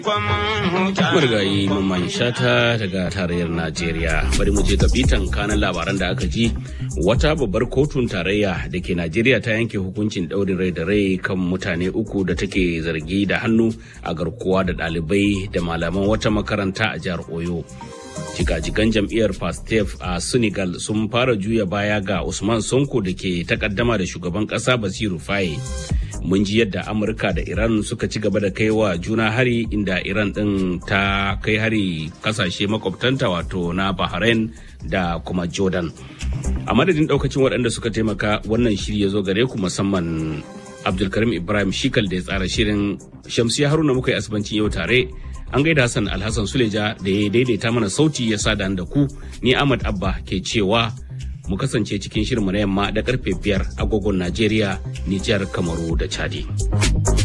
Marigayi Mamman Shata daga tarayyar Najeriya. Bari mu je ga bitan kanan labaran da aka ji wata babbar kotun tarayya da ke Najeriya ta yanke hukuncin ɗaurin rai da rai kan mutane uku da take zargi da hannu a garkuwa da ɗalibai da malaman wata makaranta a jihar Oyo. Jigajigan jam'iyyar Pastef a Senegal sun fara juya baya ga Usman Sonko da ke takaddama da shugaban ƙasa Basiru Faye. mun ji yadda amurka da iran suka ci gaba da kai wa juna hari inda iran din ta kai hari kasashe makwabtanta wato na bahrain da kuma jordan a madadin daukacin waɗanda suka taimaka wannan shiri ya zo gare ku musamman abdulkarim ibrahim shikal da ya tsara shirin shamsiya haruna muka yi asibancin yau tare an gaida hassan alhassan suleja da ya daidaita mana sauti ya sada da ku ni ahmad abba ke cewa mu kasance cikin shirinmu na yamma da karfe biyar agogon Najeriya, Nijar, Kamaru da Chadi.